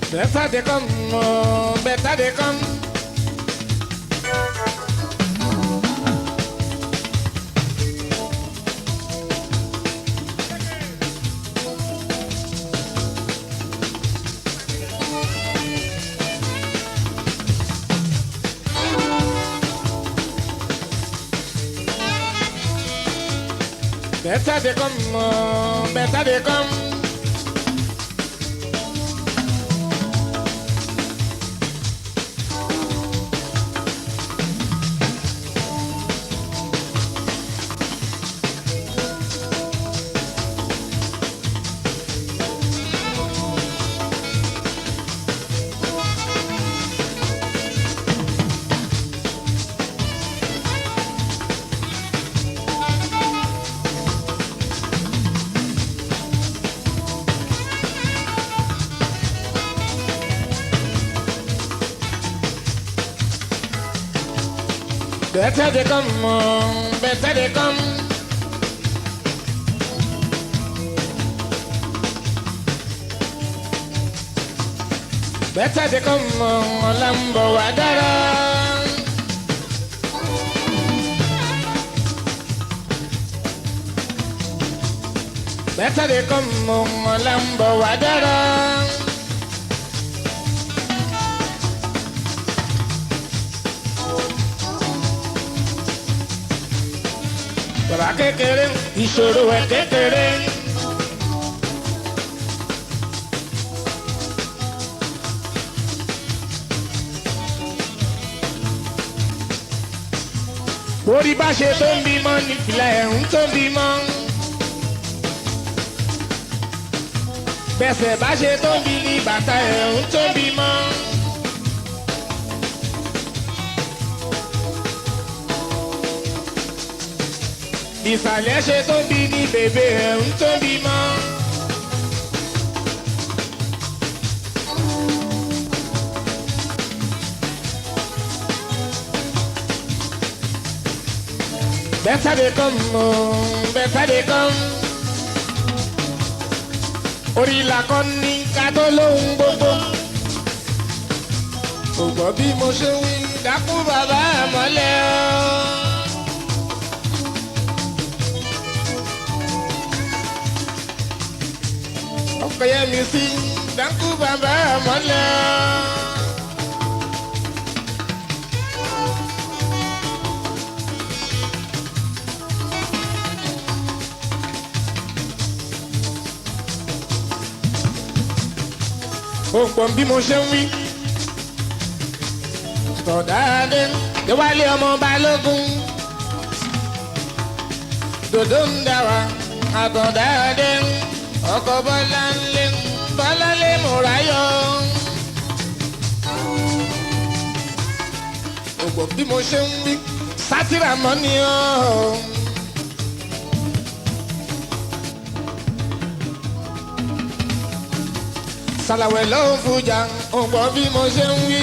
Better they come, oh, better they come. Better they come, oh, better they come. Better they come, oh, better they come. Better they come, oh, Lambo Wadara. Better they come, oh, Lambo Wadara. bàbá kékeré ìṣòro ẹ̀ kékeré. orí bá ṣe tó ń bímọ ní fìlà ẹ̀hún tó ń bímọ. bẹ́sẹ̀ bá ṣe tó ń bí ní bàtà ẹ̀hún tó ń bímọ. ìsàlẹ̀ ṣe tó bí ní bèbè ẹ̀ ń tó bí mọ́. Better they come, oh, better they come. Orí la kọ́ ní ká tó lóhun gbogbo. Kò gbọ́ bí mo ṣe wí, dákú bàbá àmọ́lẹ̀ ọ́. ọkọyẹ mi sí dánkù bàbá mọ́lẹ̀. ó pọ̀ bí mo ṣe ń wí. tọ̀dáadé déwálé ọmọ balógun. dòdò ń dà wá àtọ̀dáadé ọkọ̀ bọ́lá ń lé bọ́lá lé múráyọ̀. ògbò bí mo ṣe ń wí sátìrà mọ́ ni ọ́. sàlàwẹ̀ ló ń fujà ògbò bí mo ṣe ń wí.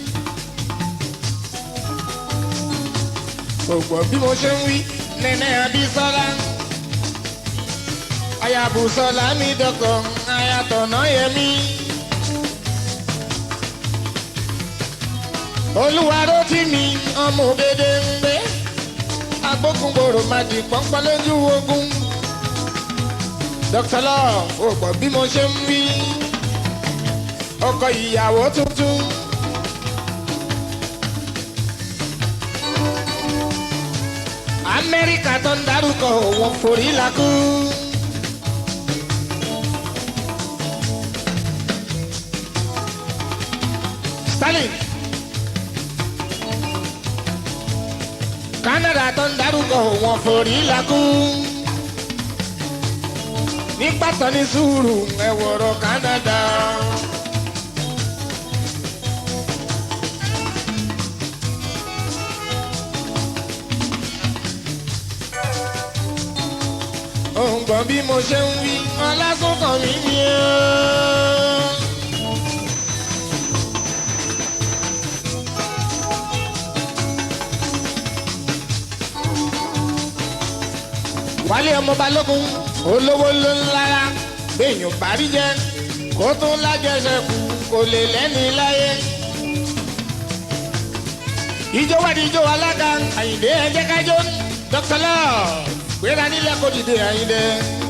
ògbò bí mo ṣe ń wí nẹ́nẹ́ abísọ́lá ayabusola mi dọkọ ayatọ̀nà yẹmi. olúwaró tí mi ọmọ òbèdè ń gbé agbókungbòrò máa di pọ́npọ́n lójú ogun. dr love ò gbọ́ bí mo ṣe ń wí ọkọ ìyàwó tuntun. amẹ́ríkà tó ń darúkọ òun forí lakú. Stalin. Canada tó ń darúgbó wọn forí lakú. Nígbà tó ní sùúrù ẹ̀wọ̀rọ̀ Canada. Òun gbọ́n bí mo ṣe ń wí, ọlásùnkàn mi ni ó. wálé ọmọ balógun olówó ló ń lára béèyàn bá rí jẹ kó tún lájẹsẹ̀kù kò lè lẹ́ni láyé. ìjọ wà ní ìjọ alága àyìndé ẹjẹ kájọ dr love gbéra nílẹ̀ kó dìde àyìndé.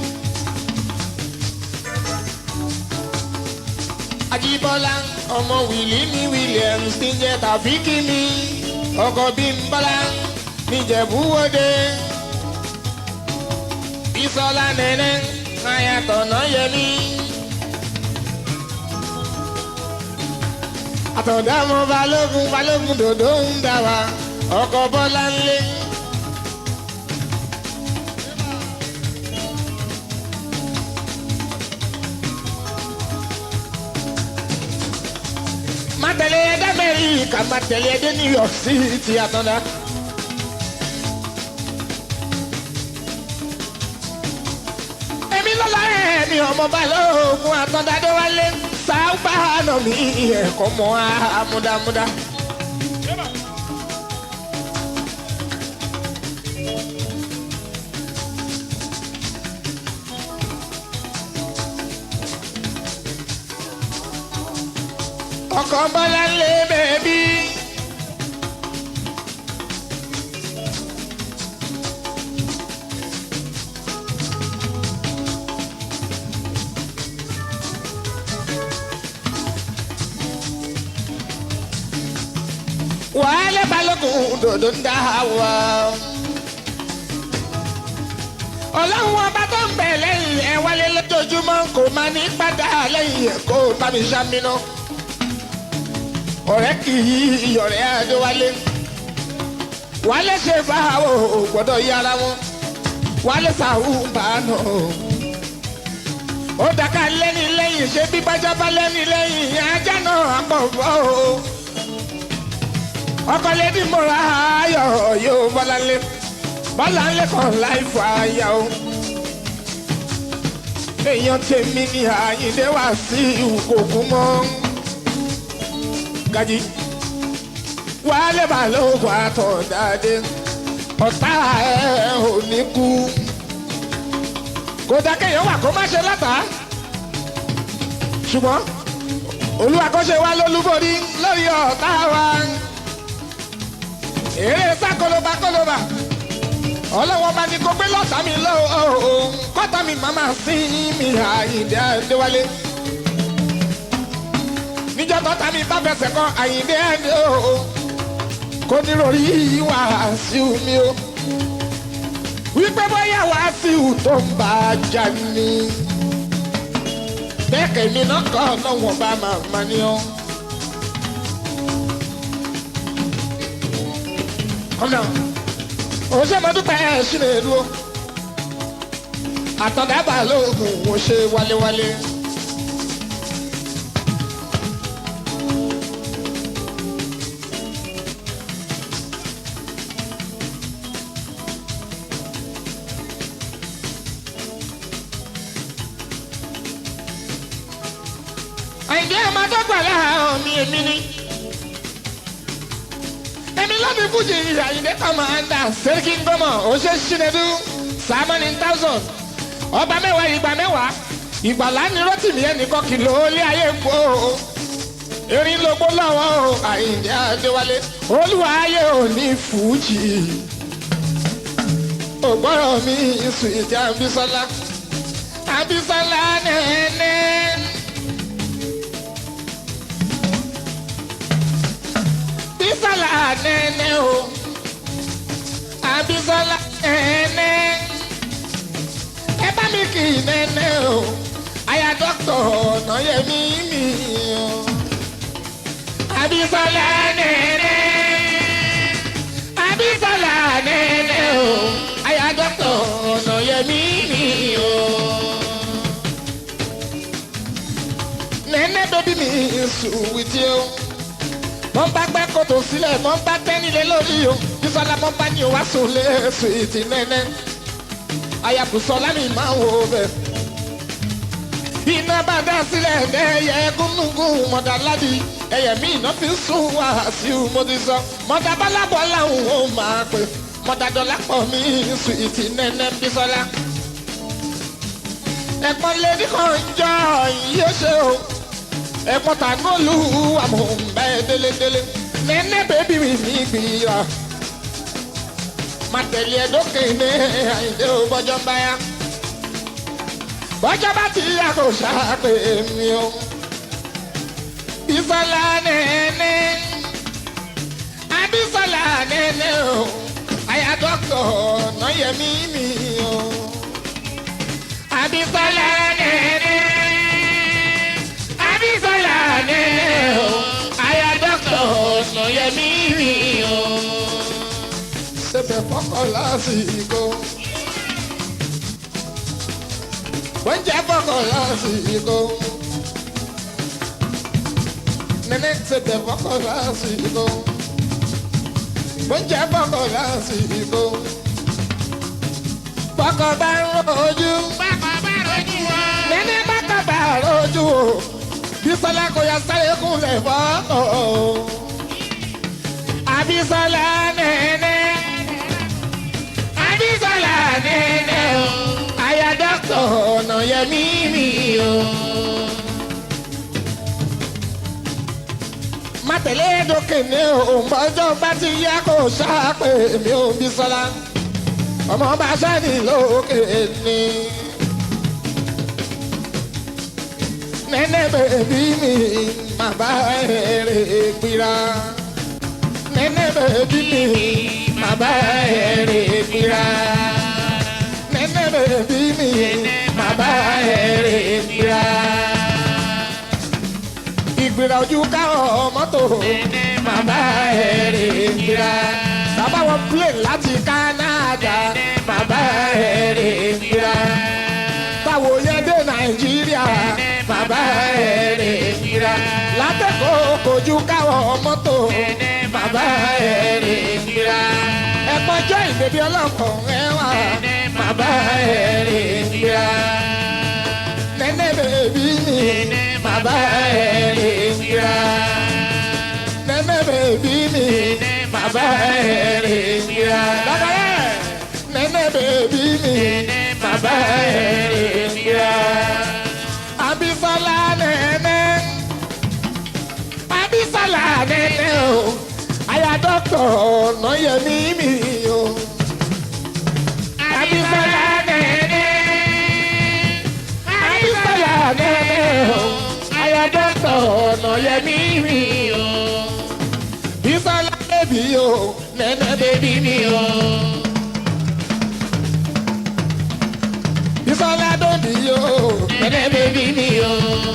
Ajíbọ́lá ọmọ wìlí ní Williams ti jẹ tàbíkì mi ọkọ̀ Bímbọ́lá níjẹ̀búwọ́dé. Bísọ́lá nẹ́nẹ́ ayatọ̀nà yẹmí. Àtọ̀dá mọ balógun balógun dòdò ń dà wá ọkọ̀ Bọ́lá ńlé. má tẹ̀lé ẹdẹ Amẹ́ríkà má tẹ̀lé ẹdẹ New York City àtọ̀dá. èmi lọ́la ẹ̀ mi ọmọ balógun àtọ̀dádé wálé sáúbà nà mí ẹ̀kọ́ mọ́ àmúdámúdá. ọkọ̀ bọ́lá lé bẹ́ẹ̀bí. wàhálà balógun dòdò ń dá wa. ọlọ́run ọba tó ń bẹ̀ lẹ́yìn ẹ̀ wálé lójoojúmọ́ kò máa ní padà lẹ́yìn ẹ̀ kó bá mi ṣàmìnà ọ̀rẹ́ kì í ìyọ̀rẹ́ adéwálé wálé ṣe fáwọn ò gbọ́dọ̀ yára wọn wálé sàrú bàánù ó dàka lẹ́ni lẹ́yìn ṣé bí bájábá lẹ́ni lẹ́yìn ajá náà àpọ̀fọ́ o ọkọ lẹ́ni mọ́ra ayọ̀ yóò bọ́lá lé bọ́lá ńlẹ̀ kan láì fọ àyà o èèyàn tèmi ní àyíndé wá sí ìwòkòkú mọ́ gají wálé balógun àtọ̀dáde ọ̀tá ẹ̀ ò ní kú kò dá kéèyàn wà kó má ṣe látà ṣùgbọ́n olúwa kó ṣe wá lólúborí lórí ọ̀tá wa èrè sá kólóbá kólóbá ọlọ́wọ́n bá ní kó gbé lọ́tà mi lọ́wọ́ kọ́tà mi màmá sí mi àyíǹde àdéwálé níjọ́ tọ́ta mi bá fẹsẹ̀ kan àyíndé ẹni o kò ní rori Wàsíù mi o wípé bóyá Wàsíù tó ń bá a jà ní bẹ́ẹ̀ kẹ́mi náà kọ́ ọlọ́wọ́n bá máa ma ní ọ́. ọ̀nà òṣèmọdúpẹ́ ẹ̀ ṣì lè dúró àtọ̀dábà lóògùn mo ṣe wálé-wálé. àìjẹ́ ọmọ tó gbà láàárọ̀ mi èmi ni. èmi lọ́bi fújì àyìndé kọ́mọ̀ọ́dà sẹ́ríkì ńgọ́mọ̀ ọ̀ṣẹ́ ṣìnẹ́dú sàmọ́nì thousand ọba mẹ́wàá ìgbà mẹ́wàá ìgbàlá ni rotimi ẹnìkan kìlọ̀ olé ayé gbó erin lógbó lọ́wọ́ àyìndé adéwálé olúwa ayé òní fújì ògbọ́rọ̀ mi sùn ìdí àbísọ́lá àbísọ́lá nẹ́ẹ̀nẹ́. Abisola nene o Abisola nene ẹ bá mi kì í nene o aya dọ́kítọ̀ ọ̀nà yẹmi mi o Abisola nene Abisola nene o aya dọ́kítọ̀ ọ̀nà yẹmi mi o nene baby mi sùn with you mọ bá gbẹ́ kòtò sílẹ̀ mọ bá tẹ́nilé lórí o bísọ́lá mọ bá ní o wá sùn lé sùìtì nẹ́nẹ́ ayàkùsọ lámì máa wò bẹ̀. iná bá dá sílẹ̀ ẹ̀yẹ gúnúgún mọ̀dà ládì ẹ̀yẹ mi iná fi sùn wá sí i mo ti sọ mọ̀dà bálábọ̀ làwọn ò máa pè mọ̀dà dọ̀là pọ̀ mí sùìtì nẹ́nẹ́ bísọ́lá. ẹ̀pọ̀n lẹ́ni kan jọ yóò ṣe o ẹ̀pọ̀n tànúlù àmọ̀ bẹ́ẹ̀ délédélé nẹ́nẹ́ bẹ́bí mi mi gbìyà má tẹ̀lé ẹ dókè ní àyíndé o bọ́jọ́ bá yá bọ́jọ́ bá ti yá kò ṣàpè mi o Bísọ́lá nẹ́nẹ́ Abísọ́lá nẹ́nẹ́ o àyà dọ́kítọ̀ Ọ̀nàyẹmí mi o Abísọ́lá nẹ́nẹ́ Abísọ́lá nẹ́nẹ́ o àyà dọ́kítọ̀ Ọ̀nàyẹmí mi o. Ṣébẹ̀ fọ́kọ̀ lásìkò. Oúnjẹ fọ́kọ̀ lásìkò. Nẹ́nẹ́ ṣébẹ̀ fọ́kọ̀ lásìkò. Oúnjẹ fọ́kọ̀ lásìkò. Fọ́kọ̀ bá ń rojú. Bákan bá rojú wọn. Nẹ́nẹ́ bákọ̀ bá rojú o. Bísọ́lá kò yá sáré kúnlẹ̀ fọ́kọ̀ o. Abísọ́lá nẹ́nẹ́. Abísọ́lá nẹ́nẹ́ o. Aya dọ́kítọ̀ Ọ̀nàyẹmí mi o. Má tẹ̀lé dókè ní òǹbọ́jọ́ bá ti yá kó ṣáàpè mi ò Bísọ́lá. Ọmọ bá sẹ́ni lókè ní. Nẹ́nẹ́ bèbí mi má bá èrè gbéra. Nẹ́nẹ́ bèbí mi má bá èrè gbéra. Nẹ́nẹ́ bèbí mi má bá èrè gbéra. Ìgbéra ojú káwọn mọ́tò má bá èrè gbéra. Bàbá wọn plane láti Canada má bá èrè gbéra. Táwo yẹn dé Nàìjíríà má bá èrè gbéra. Látẹ̀kọ́ kojú káwọn mọ́tò má bá èrè gbéra. Ẹ̀pọ̀jọ́ ìbèbí ọlọ́kọ̀ ẹ̀wà má bá èrè gbéra. Nẹ́nẹ́ bèbí mi má bá èrè gbéra. Nẹ́nẹ́ bèbí mi má bá èrè gbéra. Lábàárẹ̀ nẹ́nẹ́ bèbí mi má bá èrè gbéra. Abísọ́lá nẹ́nẹ́. Abísọ́lá nẹ́nẹ́ o. Aya dọ́kítọ̀ Ọ̀nàyẹmí mi o. Abísọ́lá nẹ́nẹ́. Abísọ́lá nẹ́nẹ́ o. Aya dọ́kítọ̀ Ọ̀nàyẹmí mi o. Bísọ́lá bébí o. Nẹ́nẹ́ bébí mi o. Bísọ́lá dòdì o. Nẹ́nẹ́ bébí mi o.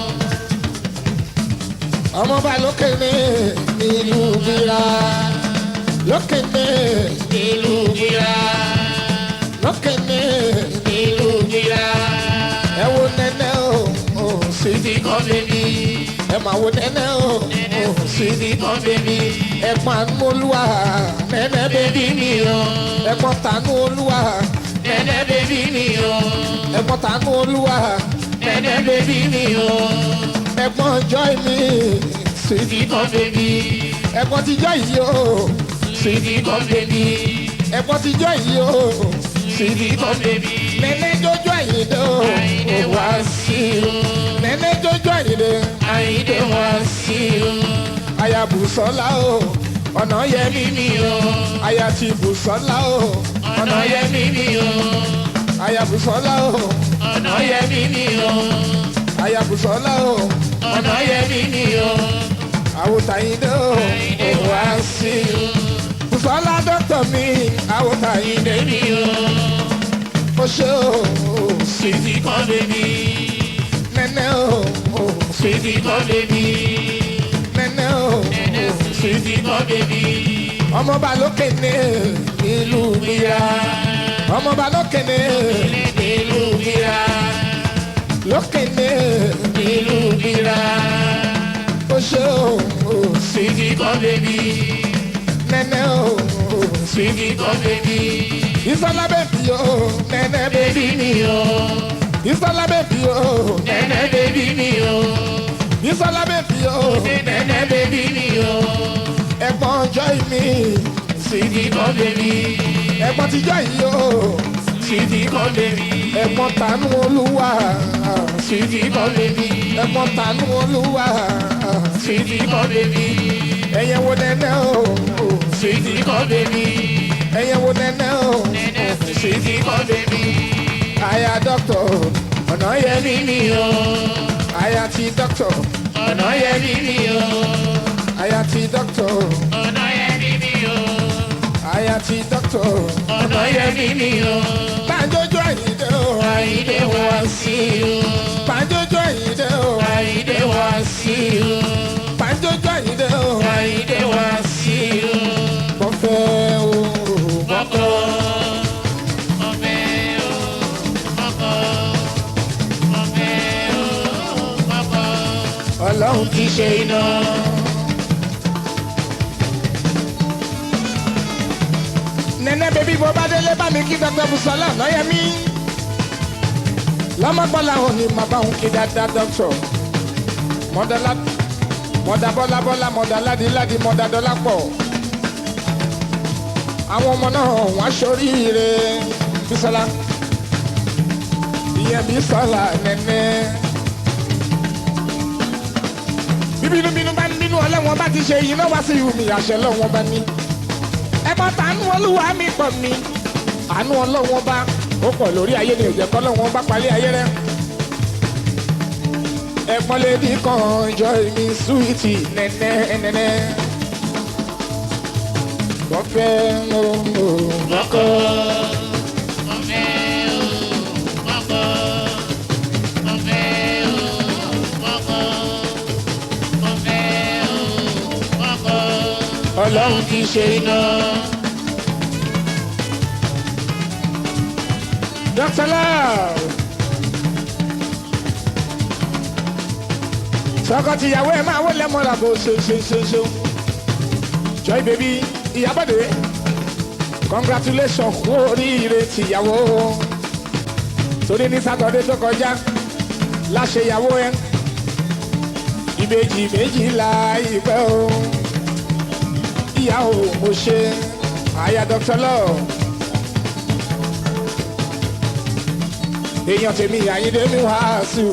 Ọmọ bá lókè ní ìlú Bíra. Lókè ní ìlú Bíra. Lókè ní ìlú Bíra. Ẹ wo nẹ́nẹ́ o, o sì ti kọ́ bébí. Ẹ máa wo nẹ́nẹ́ o, o sì ti kọ́ bébí. Ẹ pàánù olúwa, nẹ́nẹ́ bébí mi o. Ẹ pọ̀ tànú olúwa, nẹ́nẹ́ bébí mi o. Ẹ pọ̀ tànú olúwa, nẹ́nẹ́ bébí mi o ẹ̀gbọ́n joy mi sweetie come baby ẹ̀gbọ́n ti joy yìí o sweetie come baby ẹ̀gbọ́n ti joy yìí o sweetie come baby nẹ́nẹ́ jójó àyíndé o ò wá sí o nẹ́nẹ́ jójó àyíndé àyíndé wá sí o aya Bùsọ́lá o ọ̀nà yẹmí mi o aya ti Bùsọ́lá o ọ̀nà yẹmí mi o aya Bùsọ́lá o ọ̀nà yẹmí mi o aya Bùsọ́lá o ọ̀nà yẹmí mi o àwòtàyíndé o ò wá sí o Bùsọ́lá dọ́kítọ̀ mi àwòtàyíndé mi o ó ṣe o sweetie kan bèbí nẹ́nẹ́ o sweetie kan bèbí nẹ́nẹ́ o sweetie kan bèbí ọmọọba lókè ní ìlú Bíra ọmọọba lókè ní ìlú Bíra lókè ní ìlú Bíra ó ṣe o sweetie kan bèbí nẹ́nẹ́ o sweetie kan bèbí ìsọlá bèbí o nẹ́nẹ́ bèbí mi o ìsọlá bèbí o nẹ́nẹ́ bèbí mi o ìsọlá bèbí o nẹ́nẹ́ bèbí mi o ẹ̀gbọ́n joy mi sweetie kan bèbí ẹ̀gbọ́n ti joy yìí o Sweetie kan bèbí. ẹ̀gbọ́n tánú olúwa Sweetie kan bèbí. ẹ̀gbọ́n tánú olúwa Sweetie kan bèbí. ẹ̀yẹ wo nẹ́nẹ́ o Sweetie kan bèbí. ẹ̀yẹ wo nẹ́nẹ́ o Sweetie kan bèbí. àyà dọ́kítọ̀ ọ̀nà yẹ mí Mímí o. àyà ti dọ́kítọ̀ Ọ̀nà yẹ mímí o. àyà ti dọ́kítọ̀ Ọ̀nà yẹ mímí o. àyà ti dọ́kítọ̀ Ọ̀nà yẹ mímí o. pàjọ́jọ́ àyíndé o Àyíndé wá sí o. pàjọ́jọ́ àyíndé o Àyíndé wá sí o. pàjọ́jọ́ àyíndé o Àyíndé wá sí o. mo fẹ́ o Mọ́kọ́. Ọbẹ̀ o. Mọ́kọ́. Ọbẹ̀ o. Mọ́kọ́. ọlọ́run Kì í ṣe iná. nẹ́nẹ́ bẹ́bí bó bá délé bá mi kí dọ́kítọ̀ Bùsọ́lá lọ́yẹ̀ mí lọ́mọgbọ́lá òun ni màbá òun kí dáadáa dọ́kítọ̀ mọ́dálá mọ́dá bọ́lá bọ́lá mọ́dá ládì ládì mọ́dá dọ́là pọ̀ àwọn ọmọ náà wọ́n aṣoríire Bísọ́lá ìyẹn Bísọ́lá nẹ́nẹ́ bíbínúbínú bá ń bínú ọlọ́wọ́n bá ti ṣe yìí náà wá sí ìhùmí àṣẹ lọ́wọ́n bá ní ẹ̀bọ̀n tànú olúwa mi pọ̀ mi àánú ọlọ́wọ́n bá ó pọ̀ lórí ayé ni òjẹ́ kọ́ lọ́wọ́n bá palẹ̀ ayé rẹ. ẹ̀pọ́n lè dín kan jọ mi súwìtì nẹ́nẹ́ nẹ́nẹ́. bọ́fẹ́ mo mo Mọ́kọ́. Ọbẹ̀ o. Mọ́kọ́. Ọbẹ̀ o. Mọ́kọ́. Ọbẹ̀ o. Mọ́kọ́. Ọlọ́run kì í ṣe iná. Dr. Love. tọkọtìyàwó ẹ máa wọlé mọ́ra bó ṣe ṣe ṣe ṣe. Joy baby ìyábọ̀dé congratulations fún oríire tìyàwó torí ní sátọdé tó kọjá láṣẹ ìyàwó ẹ ìbejì méjìlá ìpẹ́ o ìyàwó mo ṣe àyà Dr. Love. èèyàn tèmi àyíndé mi wàásù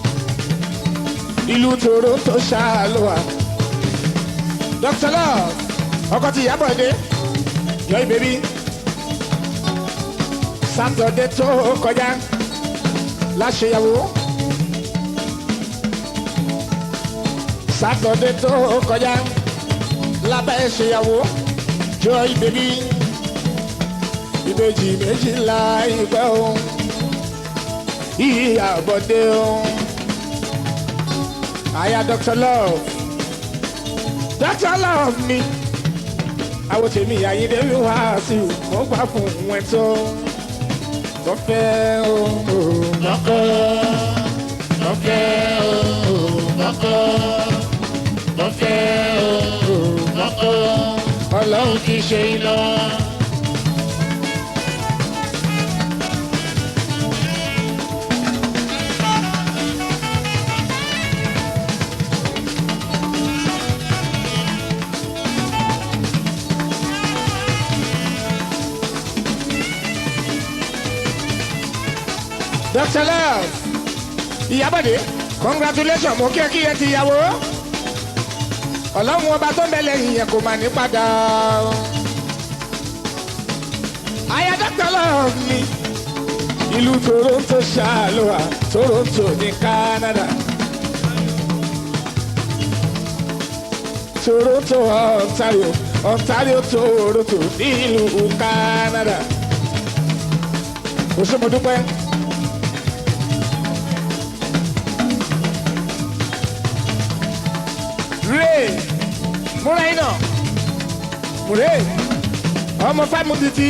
ìlú Toronto ṣáàlùwà Dr. Love ọkọ ti Ìyábọ̀ Dé Joy baby sátọdé tó kọjá láṣeyàwó sátọdé tó kọjá lábẹ́ ṣeyàwó Joy baby ìbejì méjìlá ìpẹ́ òun ìyàbọ̀dé o. Aya Dr. Love. Dr. Love mi. Àwọn tèmi àyíndé mi wá sí i. Mo gbà fún wọn tó. Mo fẹ́ o. Mọ́kọ́. Ọbẹ̀ o. Mọ́kọ́. Ọbẹ̀ o. Mọ́kọ́. Ọlọ́run kì í ṣe iná. Dr. Love. Ìyábọ̀dé. Congratulations mo kí ẹ kí ẹ ti yàwó. Ọlọ́run ọba tó ń bẹ lẹ́yìn yẹn kò mà ní padà. Aya Dr. Love mi. Ìlú Toronto ṣàlùwà Toronto ní Canada. Toronto Ontario Ontario Toronto nílùú Canada. Kò sí mo dúpẹ́. Ray múra iná múre ọmọ fáìmù títí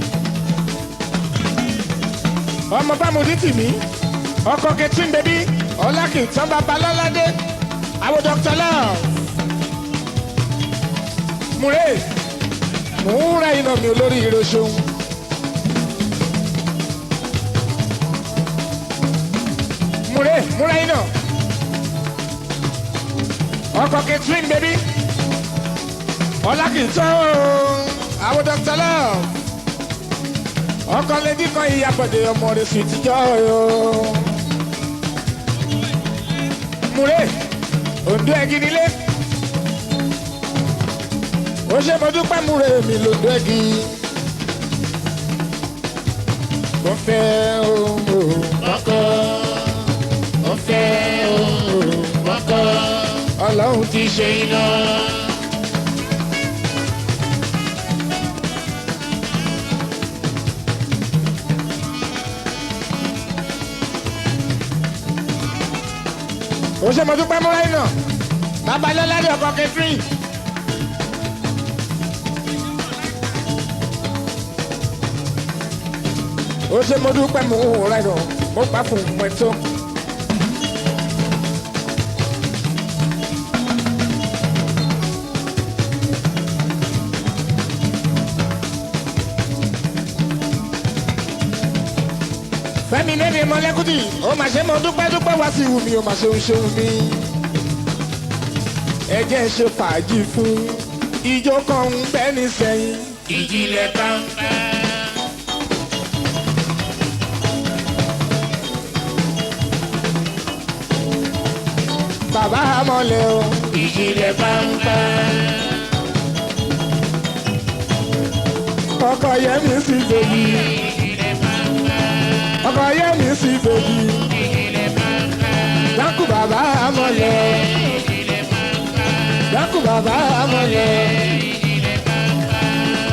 ọmọ fáìmù títí mi ọkọ kẹtìn bẹbí ọlákì tán bàbá lọ́ládé àwọn Dr. Love múre múra iná mi olórí ìrọsùn. múre múra iná ọkọ catherine baby ọlákìtọ́ àwọn Dr. Love ọkọ lẹ́dí kan ìyàbọ̀dé ọmọ rẹ̀ sì ti jọ o. múre òǹdó ẹ̀gì nílé ó ṣe mo dúpẹ́ múre mi lòdó ẹ̀gì. mo fẹ́ ohun Ọkọ, ó fẹ́ òun ọkọ, ọlọ́run ti ti ṣe iná. ó ṣe mo dúpẹ́ múra iná babalọ́lá ní ọkọ̀ kẹfìn. ó ṣe mo dúpẹ́ múra iná mo pa fún mọ́tò. fẹ́mi lẹ́ni mọ́lẹ́kùtì ó mà ṣe mo dúpẹ́ dúpẹ́ wá sí wùmí ó mà ṣe ń ṣeun mi. ẹ jẹ́ ṣe fàájì fún ijó kan ń bẹ́ ní sẹ́yìn. Ìjìnlẹ̀ kàńkà. bàbá amọ̀lẹ̀ o Ìjìnlẹ̀ kàńkà. ọkọ yẹmi sí bèbí Ìjìnlẹ̀ kàńkà. ọkọ yẹmi sí bèbí Ìjìnlẹ̀ kàńkà. dákú bàbá amọ̀lẹ̀ Ìjìnlẹ̀ kàńkà. dákú bàbá amọ̀lẹ̀. Ìjìnlẹ̀ kàńkà.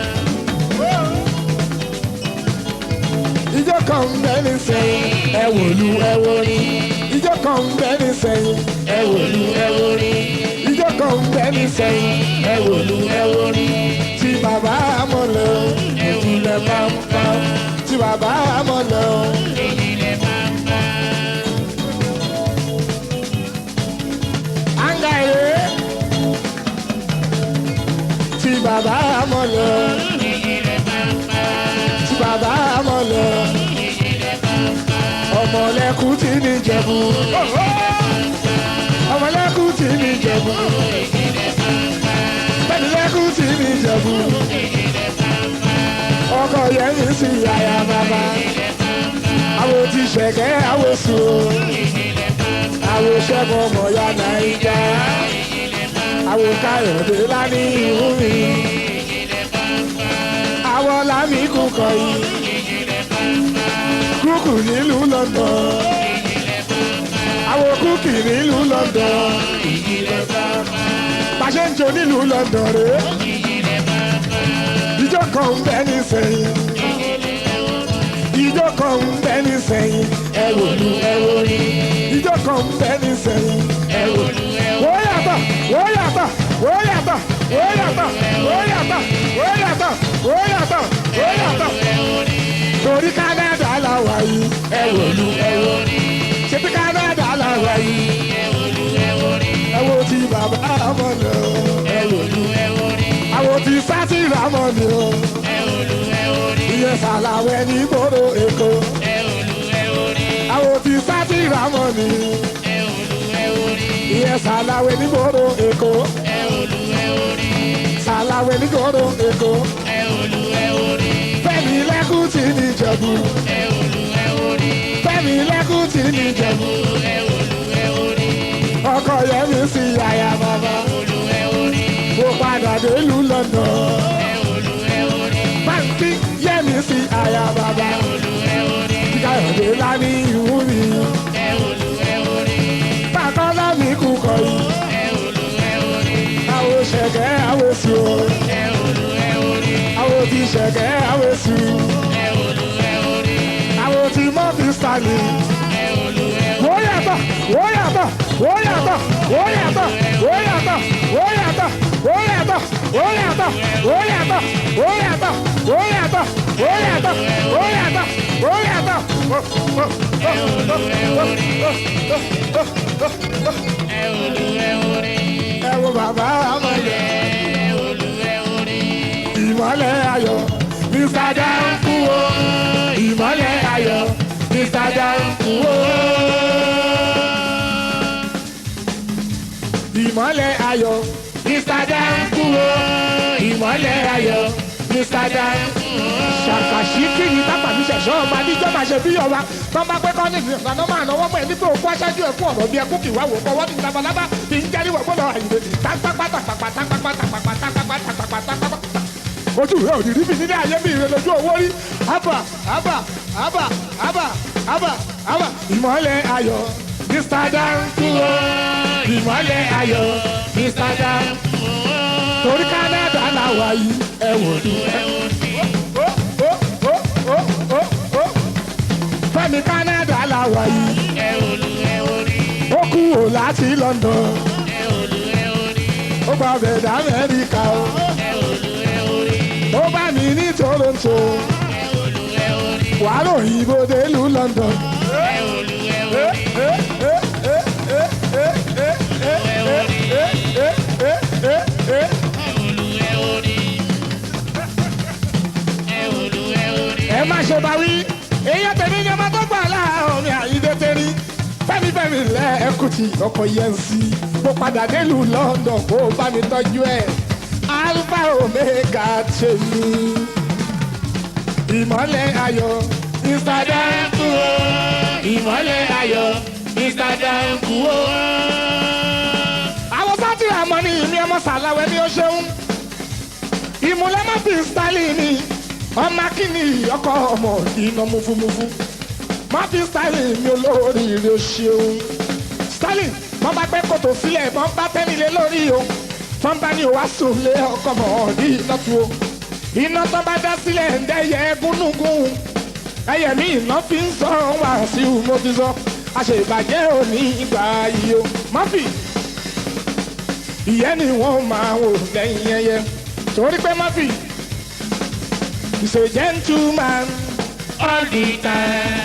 ijó kan ń bẹ́ ní sẹ́yìn ẹ wòlú ẹ wòrí ijó kan ń bẹ́ ní sẹ́yìn Ẹ wòlú ẹ wórí. ijó kan ń bẹ́ ní sẹ́yìn Ẹ wòlú ẹ wórí. tí bàbá amọ̀lẹ̀ o ìjìnlẹ̀ pàmpá tí bàbá amọ̀lẹ̀ o. Ìjìnlẹ̀ kàńkà. anga ere tí bàbá amọ̀lẹ̀ o Ìjìnlẹ̀ kàńkà. tí bàbá amọ̀lẹ̀ o. Ìjìnlẹ̀ kàńkà. ọmọlẹ́kùn tí ní jẹ̀bú ọmọlẹ́kùn tí ní jẹ̀bú pẹ̀lẹ́kùn tí ní jẹ̀bú ọkọ yẹn ní sí yàyà bàbá àwọn tí ṣẹ̀kẹ́ àwọn sùn àwọn ṣẹ́gun ọmọ ya nàìjà àwọn káyọ̀dé lání ìhú mi àwọn lámì kúkọ yìí kúkù nílùú London àwọn kúkì nílùú London pàṣẹ ń jò nílùú London rè é ìjọ kan ń bẹ ní sẹ́yìn ìjọ kan ń bẹ ní sẹ́yìn Ẹ wòlú ẹ wórí. ìjọ kan ń bẹ ní sẹ́yìn. Ẹ wòlú ẹ wórí. wọ́n yàtọ̀ wọ́n yàtọ̀ wọ́n yàtọ̀ wọ́n yàtọ̀ wọ́n yàtọ̀ wọ́n yàtọ̀ wọ́n yàtọ̀ wọ́n yàtọ̀. torí Canada la wà yìí Ẹ wòlú ẹ wórí. ṣebí Canada la wà yìí Ẹ wòlú ẹ wórí. ẹ wo ti bàbá àmọ́ ni o Ẹ wòlú ẹ wórí. àwọn ti sátì rámọ́ ni o Ẹ wòlú ẹ wórí. ìyẹn sàlàwẹ̀ ní gbòòrò Èkó Ẹ wòlú ẹ wórí. àwọn ti sátì rámọ́ ni Ẹ wòlú ẹ wórí. ìyẹn sàlàwẹ̀ ní gbòòrò Èkó Ẹ wòlú ẹ wórí. sàlàwẹ̀ ní gbòòrò Èkó Ẹ wòlú ẹ wórí. fẹ́mi lẹ́kùn tí ní Ìjẹ̀bú. Ẹ wòlú ẹ wórí. fẹ́mi lẹ́kùn tí ní Ìjẹ̀bú. Ẹ wòlú ẹ wórí. ọkọ yẹmi sí yàyà bàbá. Wòlú ẹ wórí. mo padà délùú London. Ẹ wòlú ẹ wórí. báńkì yẹmi sí àyà bàbá. Wòlú ẹ wórí. káyọ̀dé lání ìwú mi. Ẹ wòlú ẹ wórí. bàtọ́lá mi kú kọ yìí. Ẹ wòlú ẹ wórí. àwọn ṣẹ̀kẹ́ àwọn èsì o. Ẹ wòlú ẹ wórí. àwọn ti ṣẹ̀kẹ́ àwọn èsì. Ẹ wòlú ẹ wórí. àwọn ti mọ́fì stanley. Ẹ wòlú ẹ wórí. wọ́n yàtọ̀ wọ́n yàtọ̀ wọ́n yàtọ̀ wọ́n yàtọ̀ wọ́n yàtọ̀ wọ́n yàtọ̀ wọ́n yàtọ̀ wọ́n yàtọ̀ wọ́n yàtọ̀ wọ́n yàtọ̀ wọ́n yàtọ̀ wọ́n yàtọ̀ wọ́n yàtọ̀ wọ́n yàtọ̀. Ẹ wòlú ẹ wórí. ẹ wo bàbá amọ̀lẹ̀ Ẹ wòlú ẹ wórí. ìmọ̀lẹ̀ ayọ̀ mr danku o ìmọ̀lẹ̀ ayọ̀ mr danku o. ìmọ̀lẹ̀ ayọ̀ mr danku o ìmọ̀lẹ̀ ayọ̀ mr danku ṣàkàṣì kí ni tápà mi ṣẹ̀ṣọ́ ọba níjọ́ máa ṣe bí ọba tó bá pẹ́ kọ́ni ní ìgbà náà máa náwó pẹ̀ nípa òkú aṣáájú ẹ̀kú ọ̀rọ̀ bí ẹkú kì wá wò kọ́ wọ́n ní labalábá bí ń jẹ́rí wọ̀ gbọ́dọ̀ àyè tápápá tàpápá tápápá tápápá tápápá tápápá tápápá. ojú rẹ ò ní rí mi nílé ayé mi ìrẹ lójú owó rí ábà ábà ábà ábà ábà ábà. ìmọ̀lẹ̀ ayọ̀ mr dankuo ìmọ̀lẹ̀ ayọ̀ mr dankuo torí canada làwà yìí ẹ wò ní ẹ fẹ́mi canada làwà yìí ó kú ò láti london ó gba bẹ̀dẹ̀ amẹ́ríkà o ó bá mi ní toronto wàá ròyìn bó délùú london. ẹ má ṣe bá wí èèyàn tèmi ni ọmọ tó gbà láàárọ̀ mi àyídé tẹ́rí fẹ́mi fẹ́mi lẹ́ẹ̀kùtì ọkọ̀ yẹn sí mo padà délùú london kó o bá mi tọ́jú ẹ̀ alpha omega tèmi ìmọ̀lẹ̀ ayọ̀ instagram kú o ìmọ̀lẹ̀ ayọ̀ instagram kú o. àwọn sátì àmọ́ ni ìmí ọmọ sàláwẹ́ ni ó ṣeun ìmúlẹ̀ má fi style ni ọmọ akíní ọkọ ọmọ iná mufumufu má fi style mi olórí rẹ ṣeun sterling wọn bá gbé kòtò sílẹ̀ wọn bá tẹ́nilé lórí o wọn bá ní òwá sùn lé ọkọ mọ̀ ní iná tu o iná tó bá dá sílẹ̀ ń dẹ́yẹ gúnúgún ẹyẹ mi iná fi ń sọ wá sí i mo ti sọ àṣebàjẹ́ òní ìgbà yìí o mọ́fì ìyẹn ni wọ́n máa wò lẹ́yìn ẹyẹ torí pé mọ́fì is a gentleman all the time.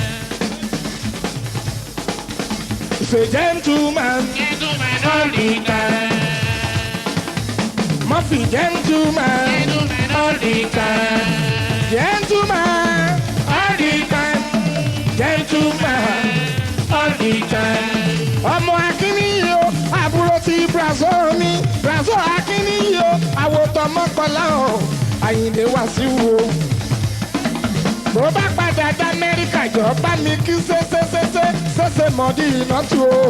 Is a gentleman all the time. Murphy gentleman all the time. Gentleman all the time. Gentleman all the time. Ọmọ akíní o, àbúrò ti Brazil mi, Brazil akíní o, àwòtọ́ mọ́kànlá o, Àyìndé wá sí wo. Bó bá padà dá Amẹ́ríkà jọ bá mi kí ṣéṣeṣeṣe ṣẹṣẹ mọ̀dí iná tu o.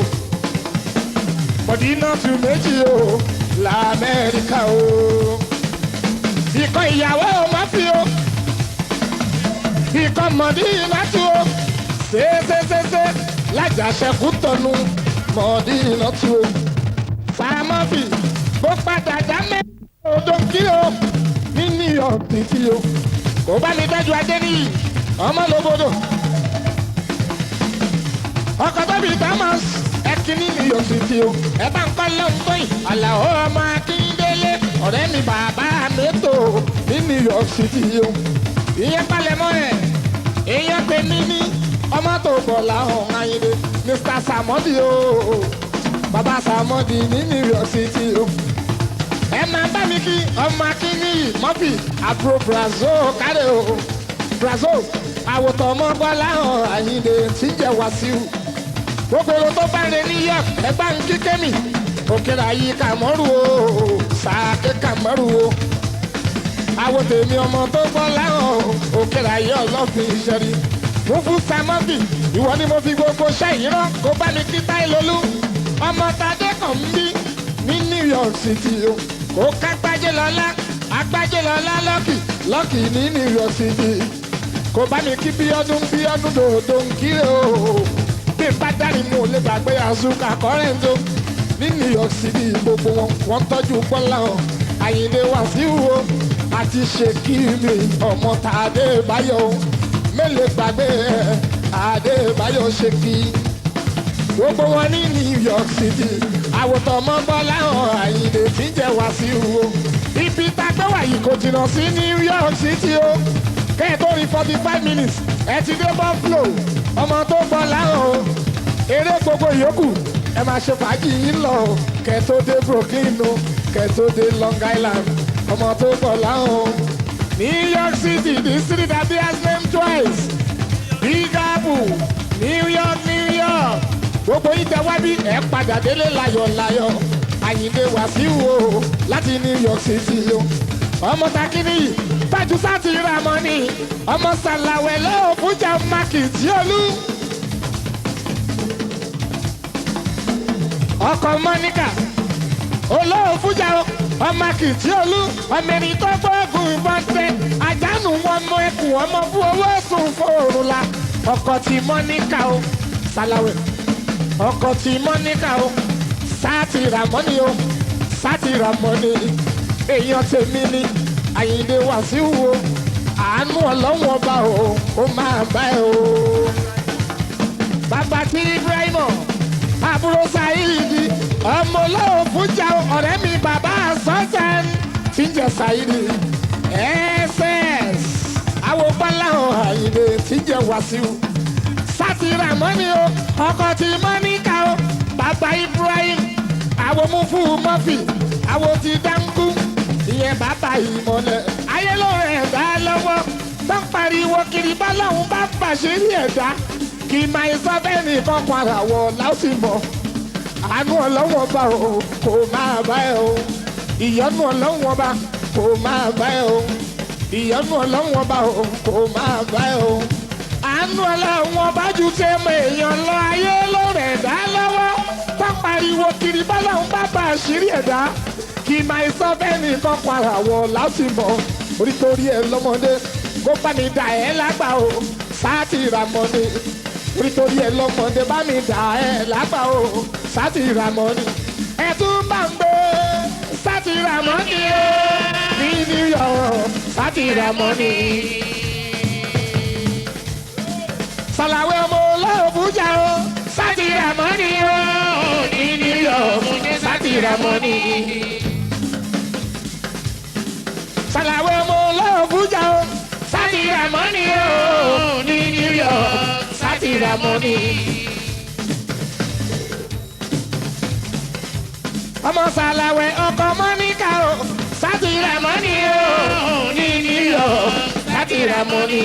Mọ̀dí iná tu méjì o, l'Amẹ́ríkà o. Ìkọ̀ ìyàwó o má fi o. Ìkọ̀ mọ̀dí iná tu o. Ṣéṣeṣeṣe lájàṣẹ́kù tọ̀nu mọ̀dí iná tu o. Fàmọ́fì bó padà dá Amẹ́ríkà odò kí o. Ní New York títí o kò bá mi dájú ajé níyì ọmọ lóbodò ọkọ tóbi thomas ẹkíní new york city o ẹ bá ń kọ́ lọ́ńtọ́yìn àlàó ọmọ akíndélé ọ̀rẹ́ mi bàbá mẹ́tò ní new york city o ìyẹn palẹ̀mọ́ ẹ̀ ìyẹn pé mi ní ọmọ tó bọ̀ láhùn ayinde mr samodi o bàbá samodi ní new york city o ẹ máa bá mi kí ọmọ akíní mọ́fì àbúrò brazil kárẹ̀ o brazil àwòtọ́ ọmọ bọ́lá hàn àyíǹde tí ń jẹ́ wàsíù gbogbo èrò tó bá ń re new york ẹgbà ń kí kémì òkèrè ayé kàmọ́rù o sàáké kàmọ́rù o àwòtẹ́mi ọmọ tó bọ́lá hàn òkèrè ayé ọlọ́fin ìṣẹ́rí mo fún samọ́fì ìwọ ni mo fi gbogbo ṣẹ́yìn rán kó bá mi kí táìlólú ọmọ tadé kàn ń bí ní new york city o kò ká gbájé lọ́lá agbájé lọ́lá lọ́kì lọ́kì ní new york city kò bá mi kí bí ọdún bí ọdún dòdò ń kí o bí bá dárí mu ò lè gbàgbé azuka kọ́rẹ́ńtò ní new york city gbogbo wọn wọn tọ́jú bọ́lá o àyìnlé wàsíù o àti ṣèkìrì ọmọ tàdé báyọ̀ o mélòó gbàgbé àdébáyọ̀ ṣèkì gbogbo wọn ní new york city àwòtọ́ mọ́ bọ́lá hàn àyìnlé tí ń jẹ́ wàsíù o ibi tá a gbé wàyí kò jìnnà sí new york city o kẹ́ẹ̀ tó rí forty five minutes ẹ ti dé buffalo ọmọ tó bọ́lá hàn o eré gbogbo ìyókù ẹ máa ṣe fàájì yín lọ o kẹ́ẹ̀ tó dé brooklyn o kẹ́ẹ̀ tó dé long island ọmọ tó bọ́lá hàn o new york city the city that bears name twice big apple new york new york gbogbo yìí tẹ wá bí ẹ padà délé láyọ̀ láyọ̀ àyìndé wàsíù o láti new york city o ọmọ takini tájú sáti ramọ ni ọmọ sàlàwẹ̀ lọ́wọ́ fújà mákìtì olú. ọkọ mọ́níkà olówó fújà ọmọ kìtì olú ọmọ ẹni tó gbóògùn ìbọn tẹ àjánù wọn mọ ẹkùn ọmọ fún owó sùn fòrò la ọkọ tí mọ́níkà o sàlàwẹ̀ ọkọ tí mọ́níkà o sáàtì ràmọ́ni o sáàtì ràmọ́ni èèyàn tèmi ni àyìndé wàsíù o àánú ọlọ́wọ́n ọba o ó máa bá ẹ o bàbá tí ibrahim àbúrò saidi ọmọ olówó fújà ọ̀rẹ́ mi bàbá sọ́sẹ̀n tí ń jẹ́ saidi ss àwọn bọ́láhùn àyìnbó tí ń jẹ́ wàsíù sátì ramoni o ọkọ̀ tí mọ́níkà o bàbá ibrahim àwọn mufu mọ́fì àwọn ti dáńgú ìyẹn bàbá ìmọ̀lẹ̀ ayé ló rẹ̀ dá lọ́wọ́ tó ń pariwo kiri bọ́láhùn bá pàṣẹ ní ẹ̀dá kì í máa sọ bẹ́ẹ̀ nìkan padà wọ̀ láti mọ̀ àánú ọlọ́wọ́n bá o kò máa bá ẹ o ìyọ́nú ọlọ́wọ́n bá kò máa bá ẹ o ìyọ́nú ọlọ́wọ́n bá o kò máa bá ẹ o àánú ọlọ́wọ́n bá ju tẹ́ mọ èèyàn lọ ayé ló rẹ̀ dá lọ́wọ́ tó pariwo kiri bọ́láhùn bá bá àṣírí ẹ̀dá kì í máa sọ bẹ́ẹ̀ nìkan padà wọ̀ láti mọ̀ orí torí ẹ lọ́mọdé kó bá mi dà ẹ́ lágbà o sáà ti rà mọ́ ni nítorí ẹ lọmọdé bá mi dà ẹ lágbà o sátì ramoni ẹ tún bá ń gbé sátì ramoni o ní new york sátì ramoni. sàlàwé ọmọ olóòbújà o sátì ramoni o ní new york sátì ramoni. sàlàwé ọmọ olóòbújà o sátì ramoni o ní new york sátì ramoni. ọmọ sàlàwẹ̀ ọkọ mọ́níkà o sátì ramoni o ní new york sátì ramoni.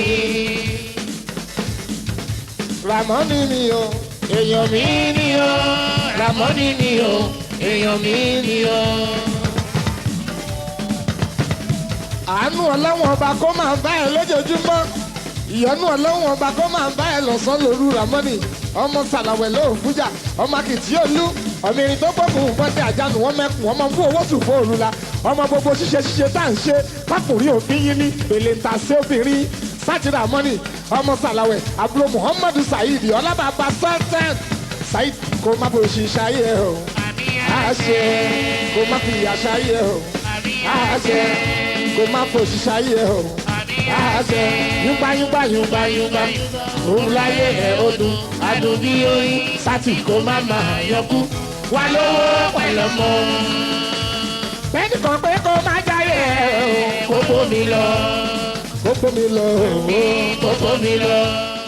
ramoni ni o èèyàn mi ni o ramoni ni o èèyàn mi ni o. àánú ọlọ́wọ́n ọba kó máa bá ẹ lójoojúmọ́ ìyọnú ọlọ́wọ́n ọba kó máa bá ẹ lọ́sàn lóru ramoni ọmọ sàlàwẹ̀ lóò fújà ọmọ akìtì olú ọmọ irin tó gbógun bọ́tẹ́ àjánu wọn mẹ́kun ọmọ fún owó sùn fún òru la ọmọ gbogbo ṣíṣe ṣíṣe tá à ń ṣe pákùnrin òfin yín ní èlé ta sí obìnrin sátìrà mọ́nì ọmọ sàlàwẹ̀ àbúrò muhammadu saheed ọlábàbà sultan saheed kó má bò ṣì ṣayé o àṣẹ kó má fi ìyà ṣayé o àṣẹ kó má fò ṣì ṣayé o àṣẹ yúgbà yúgbà yúgbà yúgbà òun láyé ẹ̀ ó dùn adùn bí oyin sátì kó má máa yọkú wà lówó pẹ̀lú mọ́. bẹ́ẹ̀ni kan pé kó má jáyé ẹ̀ o kókó mi lọ kókó mi lọ kókó mi lọ.